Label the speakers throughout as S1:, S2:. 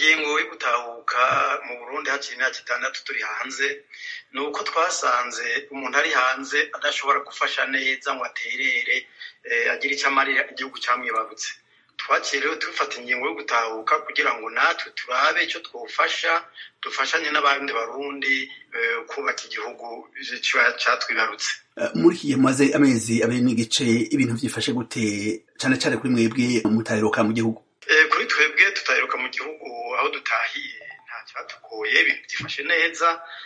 S1: ingingo yo gutahuka mu burundi haciye imyaka itandatu turi hanze ni uko twasanze umuntu ari hanze adashobora gufasha neza ngo aterere agire icyo amarira igihugu cyamwibarutse twaciye rero dufata ingingo yo gutahuka kugira ngo natwe turabe icyo twofasha dufashanye n'abandi barundi kubaka igihugu cyatwibarutse
S2: muri iki gihe mumaze amezi abiri n'igice ibintu byifashe gute cyane cyane kuri mwebwe mutaheruka mu gihugu
S1: kuri twebwe tutaheruka mu gihugu aho dutahiye nta cyatugoye ibintu byifashe neza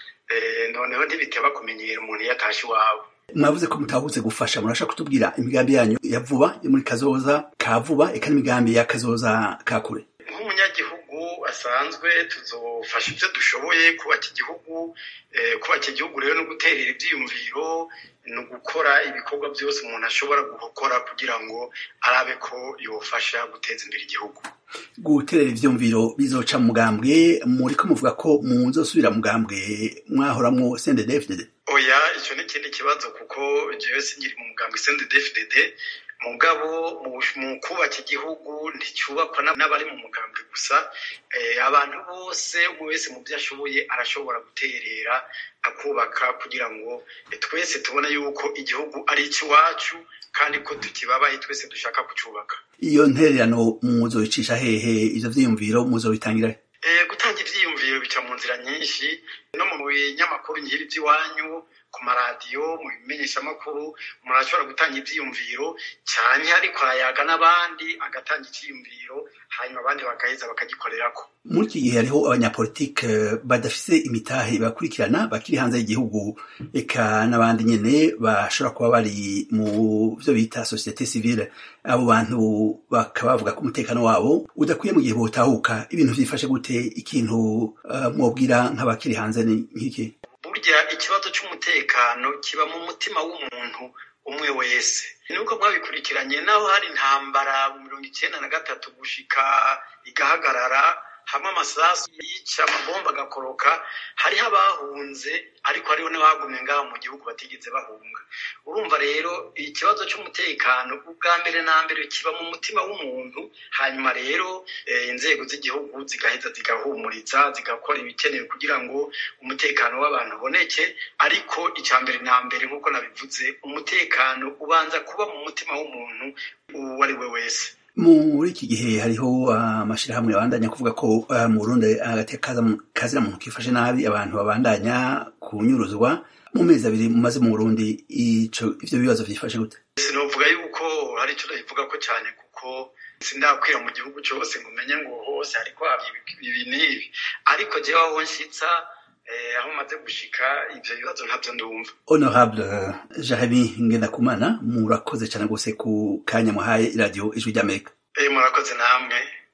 S1: noneho ntibiteba kumenyera umuntu iyo atashye iwawe
S2: mwavuze ko mutahutse gufasha murashaka kutubwira imigambi yanyu ya vuba yo muri kazoza ka vuba eka n'imigambi ya kazoza ka kure
S1: nk'umunyagihugu asanzwe tuzofasha ibyo dushoboye kubaka igihugu kubaka igihugu rero no guterera ibyiyumviro ni ugukora ibikorwa byose umuntu ashobora gukora kugira ngo arabe ko yofasha guteza imbere igihugu
S2: guterera ivyumviro bizoca mu mugambwe muriko muvuga ko muzosubira mu mugambwe mwahoramwo CNDD-FDD
S1: oya icyo ni ikindi kibazo kuko jewe sinkiri mu mugambwe CNDD-FDD mugabo mu kubaka igihugu nticyubakwa n'abari mu mugambwe gusa abantu bose umwe wese mu byo ashoboye arashobora guterera akubaka kugira ngo twese tubone yuko igihugu ari icy'iwacu kandi ko tukibabaye twese dushaka kucyubaka
S2: iyo ntererano muzoyicisha hehe ivyo vyiyumviro muzobitangira
S1: gutanga ivyiyumviro bica mu nzira nyinshi no mu binyamakuru nkiri by'iwanyu ku maradiyo mu bimenyeshamakuru umuntu ashobora gutanga ivyiyumviro cyane ariko arayaga n'abandi agatanga icyiyumviro hanyuma abandi bagaheza bakagikorerako
S2: muri iki gihe hariho abanyapolitike badafise imitahe bakurikirana bakiri hanze y'igihugu eka n'abandi nyene bashobora kuba bari mu vyo bita societe civile abo bantu bakaba bavuga ko umutekano wabo udakwiye mu gihe botahuka ibintu vyifashe gute ikintu uh, mwobwira nk'abakiri hanze ni nk'iki
S1: burya ikibazo cy'umutekano kiba mu mutima w'umuntu umwe wese nuko mwabikurikiranye naho hari intambara mu mirongo icyenda na gatatu gushika igahagarara hamwe amasasu yica amabomba agakoroka hariho abahunze ariko hariho n'abagumye ngaho mu gihugu batigeze bahunga urumva rero ikibazo cy'umutekano ubwa mbere na mbere kiba mu mutima w'umuntu hanyuma rero inzego z'igihugu zigaheza zigahumuriza zigakora ibikenewe kugira ngo umutekano w'abantu uboneke ariko icya mbere na mbere nk'uko nabivuze umutekano ubanza kuba mu mutima w'umuntu uwo ari we wese
S2: muri iki gihe hariho amashirahamwe abandanya kuvuga ko mu Burundi agateka kazira muntu kifashe nabi abantu babandanya kunyuruzwa mu mezi abiri mumaze mu Burundi ico ivyo bibazo vyifashe gute
S1: sinovuga yuko hari ico ndabivuga ko cyane kuko sindakwira mu gihugu cyose ngo umenye ngo hose hariko ibi n'ibi ariko jewe aho nshitsa aho maze gushika ivyo bibazo ntabyo ndumva
S2: honorable Jeremy Ngendakumana murakoze cyane gose ku kanya muhaye radio ijwi ry'Amerika
S1: eh murakoze namwe